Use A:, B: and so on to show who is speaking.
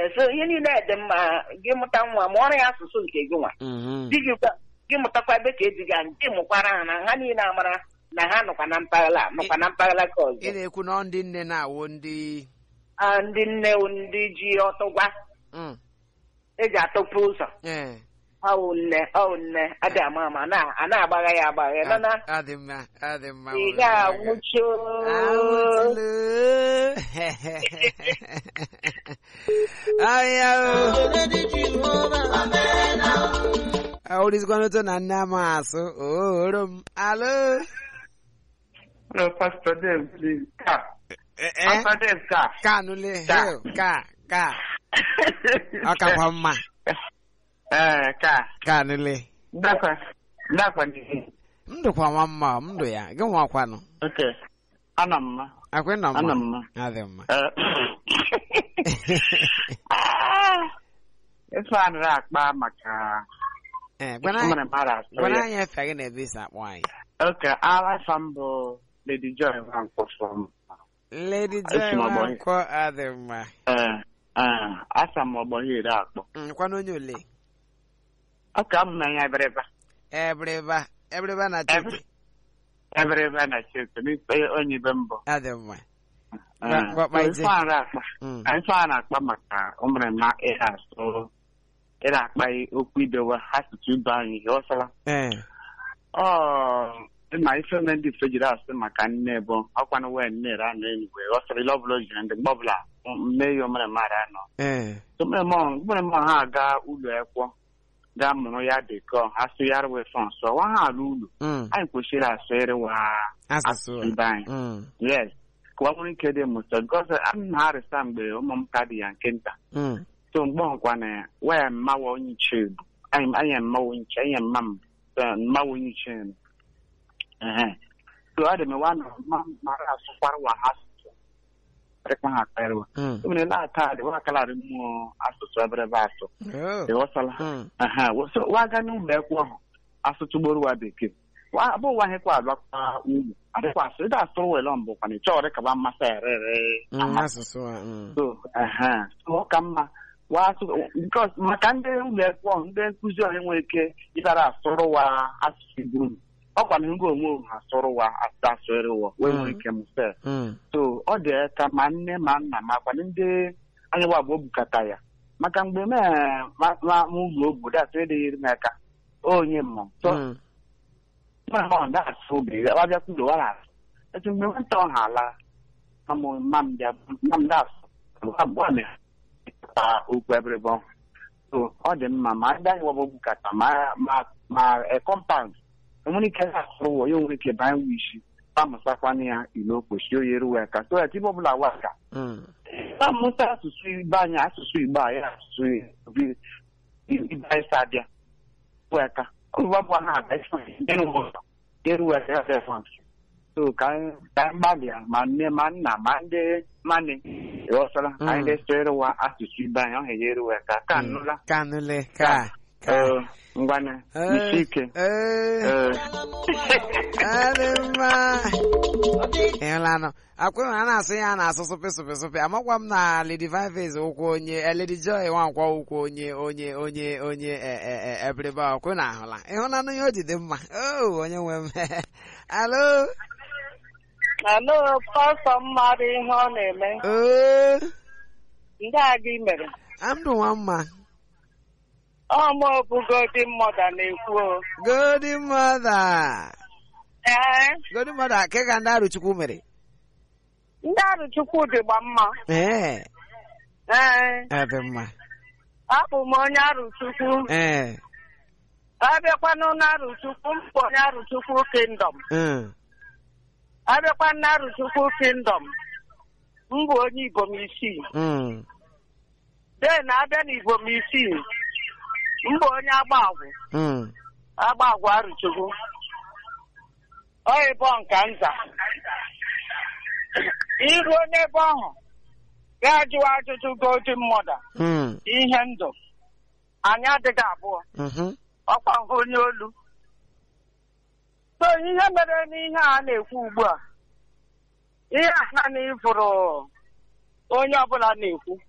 A: so ihe niile dị mma gị mụta nwa mụọrọ ya asụsụ nke gị nwa
B: Mhm.
A: di gị kwa- gị mụtakwa ebe ka eji ga gị mụkwara ha na ha niile amara na ha nọkwa na mpaghara a, nọkwa na mpaghara ka
B: ị
A: ọzọ
B: na-ekwu na ọ ndị nne na-awụ ndị
A: Ah, ndị nne ndị ji ọtụgwa
B: Mm.
A: eji atụpụ ụzọ
B: ee
A: ọwụ nne ọwụ nne adị ama ama na- a na-agbagha ya agbagha nọ na
B: ọ dị mma ọ dị mma
A: ị
B: mama
A: ga-anwụchi
B: Awụtụlụ. Ahịa o. Awụrịzikwana otu na nne ama asụ oro m alo
C: Hello, Pastor Dave, please. Ka.
B: Eh, eh?
C: Pastor Dave, ka.
B: ka nụle
C: Ka.
B: heo ka ka ọ kakwa mma
C: Eh, ka.
B: ka nụle
C: Dakwa. Dakwa ni.
B: ndụkwa nwa mma ndụ ya gị nwakwanụ
C: Okay. Ana mma.
B: akwe nọ
C: Ana
B: mma
C: mma.
B: adị mma
C: Eh. Ah. Ife a nụrụ akpa maka
B: ee gwana
C: ụmụrụ mmadụ asọ
B: gwana
C: ya.
B: anyị efe gị na ebe isi akpọ anyị
C: Okay, alafa m bụ Lady Joy Nwankwo from
B: Lady
C: Esi
B: Joy
C: m ọgbọ
B: Nwankwo adị mma
C: eh eh asa m ọgbọ ya iri akpọ.
B: nkwana onye ole
C: Okay, abụ m anya ebereba.
B: ebreba ebreba na chike
C: Ebereba na Chike, n'ife onye ibe mbụ.
B: adị mma
C: Eh,
B: Gwa- gwa-
C: so
B: gwa
C: ife a nụrụ akpa.
B: Mm.
C: ife a na-akpa maka ụmụrịma ịha asụ ịna akpa okwu idowe asụsụ ibe anyị ghọtara
B: ee
C: ọ ịma ife ome ndị ife jiri asụ maka nne bụ ọkwanụ wee nne ra na enigwe ghọtara ile ọbụla o jiri ndị mgbe ọbụla mme ya ụmụrịma ra nọ
B: ee
C: ụmụrịma ha aga ụlọ ekwọ gaa mụrụ ya dịkọ asụ ya rụwe fọnsọ wa ha alụ ụlọ
B: Mm.
C: anyị kwesịrị asụ ịrịwa
B: asụsụ
C: asụsụ ibe anyị
B: Mm.
C: yes ka ọ nwere ike dị mụta gọzọ ana m arịsa mgbe ụmụ m ka dị ya nke nta
B: Mm.
C: so mgbe ọkwa na waya mmawa onye iche bụ anyị anyị mmawa onye iche anyị mma m eh, mmawa onye iche m ehe so ọ dị m wa na ma mara asụkwara wa ha asụsụ rịkwa ha akarịwa
B: Mm.
C: o nwere laata dị wa kalarị mmụọ asụsụ eberebe asụ
B: Oh.
C: dị ghọtala
B: Mm.
C: ehe so wa ga n'ụlọ ekwu ahụ asụtụ gboro wa bekee wa abụ wa hekwa alakwa ugwu adịkwa asụ ịda asụrụ wele mbụkwa na ịchọ ọrị kaba mmasị erere
B: Mm. asụsụ a mm.
C: so ehe so ọ ka mma wasụ because maka ndị ụlọ akwụkwọ ndị nkụzi ọha enwere ike ịbara asụrụ wa asụsụ igbo ọkwa na ngo onwe ha asụrụ wa asụ asụrụ wa wee nwere ike mfe
B: Mm.
C: so ọ dị ka ma nne ma nna ma akwa ndị anyị wa bụ obukata ya maka mgbe m ma ụlọ obodo atụ edịghịrị m aka onye mmụọ so
B: Mm.
C: mma ndị asụ obi wabịakwa ụlọ wara asụ etu mgbe nwata ọha ala mamụ mam bịa mam ndị asụ abụọ na ta okwu eberebe ọhụụ so ọ dị mma ma ndị anyị wabụ bukata ma ma ma e kọmpaụnd enwere ike asụrụ wọ ya nwere ike banye wishi amụsakwana ya ilo okpochi oyi eruwe ka so etibe ọbụla waka
B: Mm.
C: amụta asụsụ igbo anyị asụsụ igbo anyị asụsụ ibe ibe anyị sa abịa weka ọbụbụ ha aga eruwe ka ya fefọn so ka anyị ka anyị gbalịa ma nne ma nna ma ndị mani ịghọtara ka anyị
B: Mm.
C: ga-eso ịrụwa asụsụ ibe anyị ọ ga eruwe ka ka nụla
B: ka nụle ka ka
C: Ee, ngwanụ
B: Eh,
C: isi ike
B: eh.
C: Ee.
B: adị mma ịhụlanụ akwụ a na-asụ ya a na-asụ sụpị sụpị sụpị amakwa m na Lady Vivis ụkwụ onye eh, Lady Joy nwankwa ụkwụ onye onye onye onye eh, eh, eh, ebiribe ọkwụ na ahụla ịhụlanụ ya o jide mma o onye nwe m alo
A: alo pastọ mmadụ ihe ọ na-eme
B: oo
A: ndị a gị mere
B: amdụ nwa mma
A: ọmụ obugodi mmadụ na-ekwu o.
B: Golden mother
A: ee
B: Golden mother ke ka ndị arụchukwu mere
A: ndị arụchukwu dịgba mma
B: ee
A: ee
B: ebe mma
A: abụ m onye arụchukwu
B: ee
A: abịakwanụ na arụchukwu m bụ onye arụchukwu kingdom
B: mm,
A: abịakwa na arụchukwu kingdom m bụ onye ibom isii
B: mm,
A: den abịa na ibom isii m bụ onye agba agwụ
B: mm.
A: agba agwụ arụchukwu ọ ebe ọ nka nza iruo n'ebe ahụ gaa jụwa ajụjụ golden mother
B: Mm,
A: ihe ndụ anyị adịghị abụọ
B: mhm,
A: ọkwa hụ onye olu so ihe mere n'ihe a na-ekwu ugbu a ihe a naanị ịfụrụ onye ọbụla na-ekwu